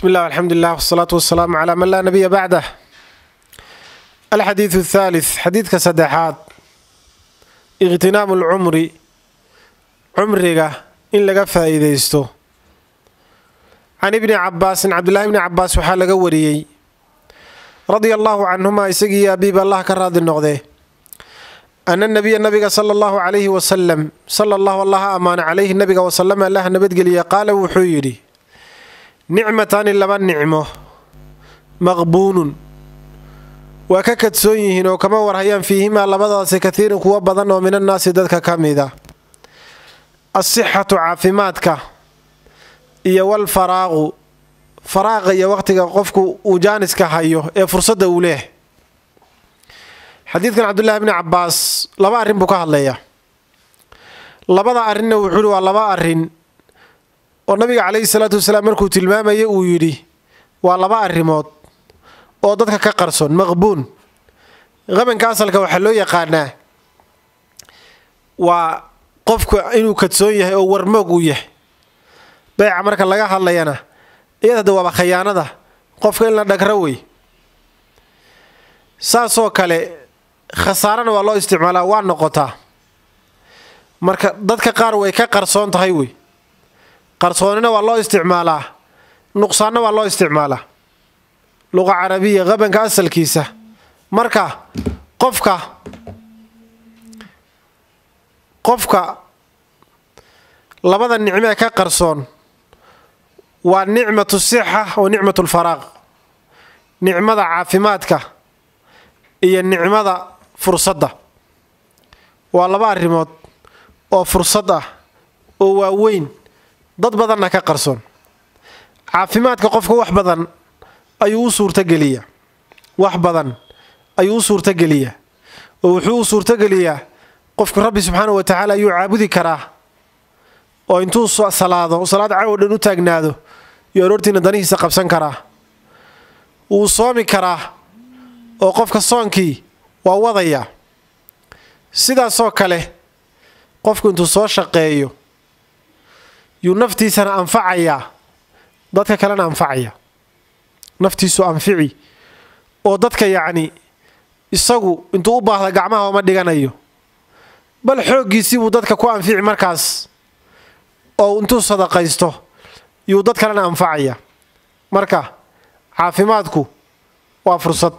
بسم الله والحمد لله والصلاة والسلام على من لا نبي بعده الحديث الثالث حديث كسدحات اغتنام العمر عمرك إن لغا فائديستو عن ابن عباس عبد الله بن عباس waxaa laga wariyey رضي الله عنهما isagii abiib allah ka raadi noqdee أن النبي nabiga صلى الله عليه وسلم صلى الله الله amaana calayhi nabiga وسلم allah nabadgeliya qaala wuxuu yidhi nicmataani laba nicmo maqbuunun waa ka kadsoon yihiin oo kama warhayaan fiihimaa labadaasi kathiirin kuwo badan oo min annaasi dadka ka mida asixatu caafimaadka iyo walfaraaqu faraaqa iyo waqtiga qofku uu jaaniska hayo ee fursadda uu leeh xadiidkan cabdullaahi bni cabbaas laba arrin buu ka hadlayaa labada arrinna wuxuu yihi waa laba arrin oo nabiga calayhi salaatu wasalaam markuu tilmaamayay uu yidhi waa laba arrimood oo dadka ka qarsoon maqbuun qabanka asalka waxaa loo yaqaanaa waa qofku inuu kadsoon yahay oo warmoog uu yahay beyca marka laga hadlayana iyada hadda waaba khayaanada qofka in la dhagro wey saasoo kale khasaarana waa loo isticmaalaa waa noqotaa marka dadka qaar way ka qarsoon tahay wey qarsoonina waa loo isticmaalaa nuqsaanna waa loo isticmaalaa luqa carabiya qabanka asalkiisa marka qofka qofka labada nicmo ee ka qarsoon waa nicmatu sixa wa nicmatu lfaraaq nicmada caafimaadka iyo nicmada fursadda waa laba arrimood oo fursad ah oo waaweyn dad badanna ka qarsoon caafimaadka qofka wax badan ayuu u suurtogeliyaa wax badan ayuu u suurtogeliyaa oo wuxuu u suurtogeliyaa qofku rabbi subxaana wa tacaala ayuu caabudi karaa oo intuu salaado salaad cawo dhan u taagnaado iyo aroortiina danihiisa qabsan karaa wuu soomi karaa oo qofka soonkii waa wadayaa sidaasoo kale qofku intuu soo shaqeeyo yuu naftiisana anfacayaa dadka kalena anfacaya naftiisu anfici oo dadka yacni isagu intuu u baahda gacmaha uma dhiganayo bal xooggiisii buu dadka ku anfici markaas oo intuu sadaqaysto yuu dad kalena anfacaya marka caafimaadku waa fursad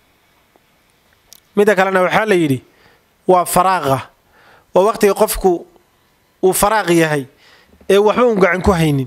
midda kalena waxaa la yidhi waa faraaqa waa waqtiga qofku uu faraaq yahay ee waxba uun gacan ku haynin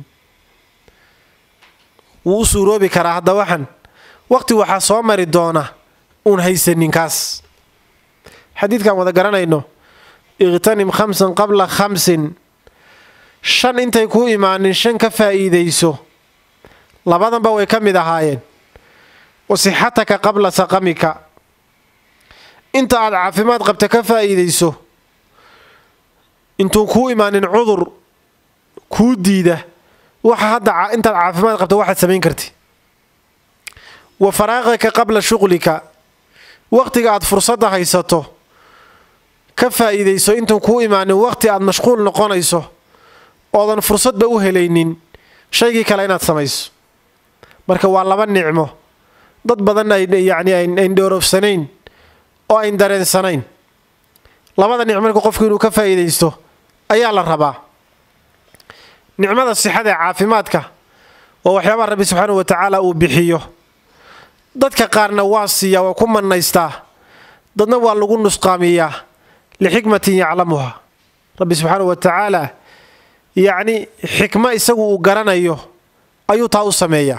wuu u suuroobi karaa hadda waxan waqti waxaa soo mari doona uun haysanin kaas xadiidkan wada garanayno iqhtanim khamsan qabla khamsin shan intay kuu imaanin shan ka faa'iidayso labadanba way ka mid ahaayeen wasixataka qabla saqamika inta aad caafimaad qabta ka faa'iidayso intuu kuu imaanin cudur kuu diida waxa hadda intaad caafimaad qabta waxaad samayn karti wa faraaqaka qabla shuqlika waqtiga aad fursadda haysato ka faa'iidayso intan kuu imaanin waqti aad mashquul noqonayso oodan fursadba u helaynin shaygii kale inaad samayso marka waa laba nicmo dad badan yacni ayn dhoorofsanayn oo ayn dareensanayn labada nicmo marka qofku inuu ka faa'iidaysto ayaa la rabaa nicmada sixada ee caafimaadka waa waxyaabaha rabbi subxaanau wa tacaala uu bixiyo dadka qaarna waa siiyaa waa ku mannaystaa dadna waa lagu nusqaamiyaa lixikmatin yaclamuha rabbi subxaanau wa tacaala yacni xikmo isagu uu garanayo ayuu taa u sameeyaa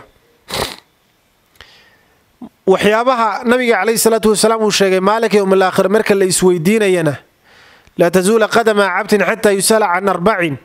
waxyaabaha nabiga calayhi salaatu wasalaam uu sheegay maalinka yowm alaakhir marka la isweydiinayana laa tazuula qadama cabdin xataa yusala can arbacin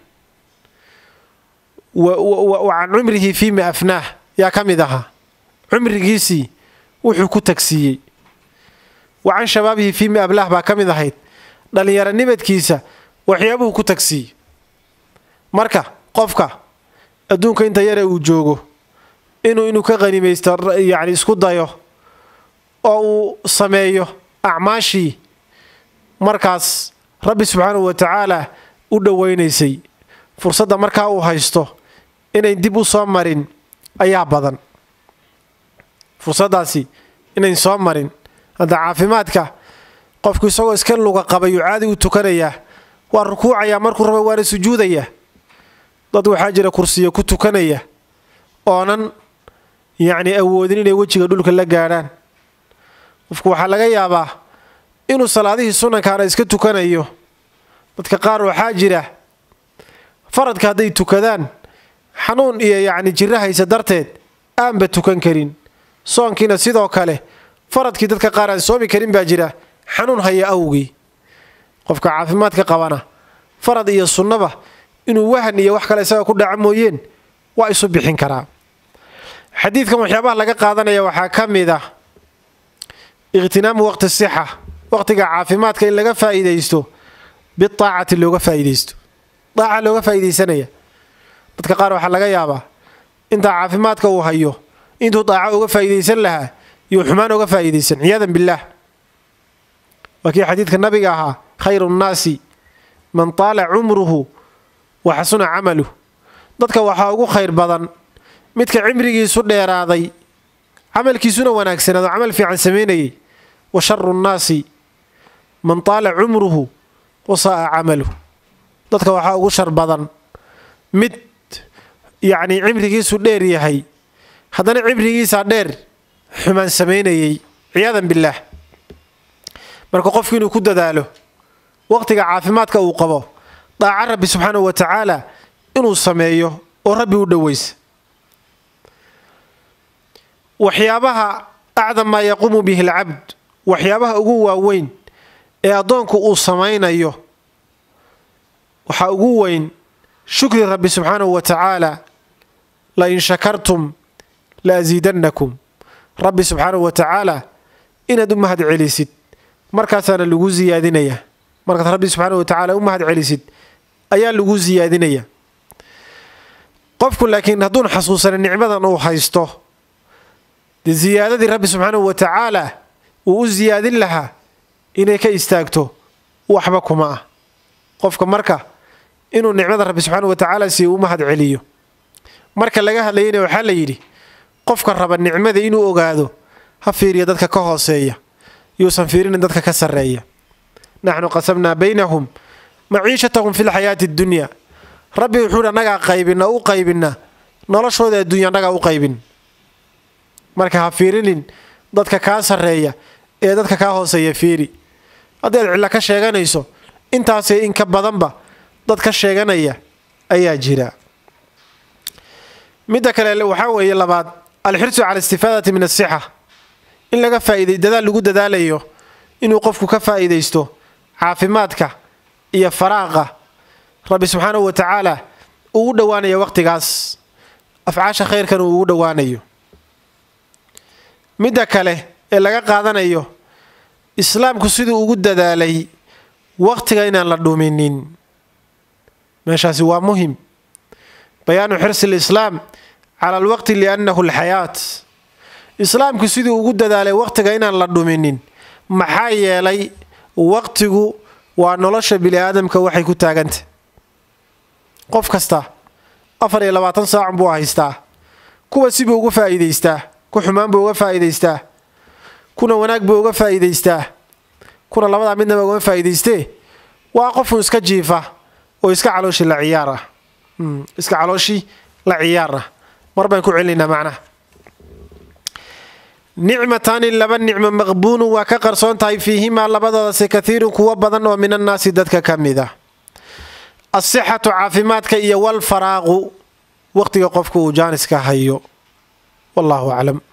wa can cumrihi fiima afnaah yaa ka mid ahaa cumrigiisii wuxuu ku tagsiiyey wa can shabaabihi fiima ablaah baa ka mid ahayd dhallinyaro nibadkiisa waxyaabuhu ku tagsiiyey marka qofka adduunka inta yare uu joogo inuu inuu ka qanimaysto yacni isku dayo oo uu sameeyo acmaashii markaas rabbi subxaanahu wa tacaala u dhowaynaysay fursadda markaa uu haysto inayn dib u soo marin ayaa badan fursaddaasi inayn soo marin hadda caafimaadka qofku isagoo iska luga qabayuu caadi u tukanayaa waa rukuucayaa markuu raba waana sujuudayaa dad waxaa jira kursiyo ku tukanaya oonan yacni awoodin inay wejiga dhulka la gaadhaan qofku waxaa laga yaabaa inuu salaadihii sunnankaana iska tukanayo dadka qaar waxaa jira faradka hadday tukadaan xanuun iyo yacni jiro haysa darteed aanba tukan karin soonkiina sidoo kale faradkii dadka qaar aan soomi karin baa jira xanuun haya awgii qofka caafimaadka qabana farad iyo sunnaba inuu wahan iyo wax kale isaga ku dhaca mooyeen waa isu bixin karaa xadiidkan waxyaabaha laga qaadanaya waxaa ka mid ah ikhtinaamu waqti sixa waqtiga caafimaadka in laga faa'iidaysto biaacati looga faa'iidaysto daaca looga faa'iidaysanaya dadka qaar waxaa laga yaabaa intaa caafimaadka uu hayo intuu daaco uga faa'iidaysan lahaa iyo xumaan uga faa'iidaysan ciyaadan billaah waa kii xadiidka nabiga ahaa khayru nnaasi man taala cumruhu wa xasuna camaluh dadka waxaa ugu khayr badan midka cimrigiisu dheeraaday camalkiisuna wanaagsanaado camal fiican samaynayay wa sharu nnaasi man taala cumruhu wa saa'a camaluh dadka waxaa ugu shar badan mid yacnii cimrigiisu dheer yahay haddana cimrigiisaa dheer xumaan samaynayay ciyaadan billaah marka qofku inuu ku dadaalo waqtiga caafimaadka uu qabo daaca rabbi subxaanahu wa tacaala inuu sameeyo oo rabbi u dhoweysa waxyaabaha acdam maa yaquumu bihi alcabd waxyaabaha ugu waaweyn ee addoonku uu samaynayo waxaa ugu weyn shukri rabbi subxaanahu wa tacaala la in shakartum la asiidannakum rabbi subxaanahu wa tacaala inaad u mahad celisid markaasaana lagu siyaadinaya markaad rabbi subxaanahu wa tacaala u mahad celisid ayaa lagu siyaadinaya qofku laakiin hadduun xasuusana nicmadan uu haysto dee siyaadadii rabbi subxaanahu wa tacaala uu u siyaadin lahaa inay ka istaagto waxba kuma ah qofka marka inuu nicmada rabbi subxaanahu wa tacaala siiyo u mahad celiyo marka laga hadlayana waxaa la yidhi qofka raba nicmada inuu ogaado ha fiiriya dadka ka hooseeya yuusan fiirinin dadka ka sarreeya naxnu qasamnaa baynahum maciishatahum fi lxayaati addunya rabbi wuxuuhi annagaa qaybina u qaybina noloshooda adduunya annagaa u qaybin marka ha fiirinin dadka kaa sarreeya ee dadka kaa hooseeya fiiri haddii aad cilla ka sheeganayso intaasee in ka badanba dad ka sheeganaya ayaa jira midda kale waxaa weeye labaad alxirsu cala istifaadati min asixa in laga faaiday dadaal lagu dadaalayo inuu qofku ka faa'iidaysto caafimaadka iyo faraaqa rabbi subxaanahu wa tacaala uu u dhowaanayo waqtigaas afcaasha khayrkan uu ugu dhowaanayo midda kale ee laga qaadanayo islaamku siduu ugu dadaalay waqtiga inaan la dhuminin meeshaasi waa muhim bayaanu xirsi lislaam cala alwaqti liannahu alxayaat islaamku siduu ugu dadaalay waqtiga inaan la dhuminin maxaa yeelay waqtigu waa nolosha bini aadamka waxay ku taagantah qof kasta afar iyo labaatan saacun buu haystaa kuwa sibuu uga faa'iidaystaa ku xumaan buu uga faa'iidaystaa kuna wanaag buu uga faa'iidaystaa kuna labadaa midnaba ugama faa'iidaystee waa qofun iska jiifa oo iska calooshii la ciyaar ah iska calooshii la ciyaar ah mar baan ku celinaynaa macnaha nicmataani laba nicmo maqbuunun waa ka qarsoon tahay fiihimaa labadoodase kathiirun kuwo badan oo min annaasi dadka ka mid ah asixatu caafimaadka iyo walfaraaqu waqtiga qofka uu jaaniska hayo wallaahu aclam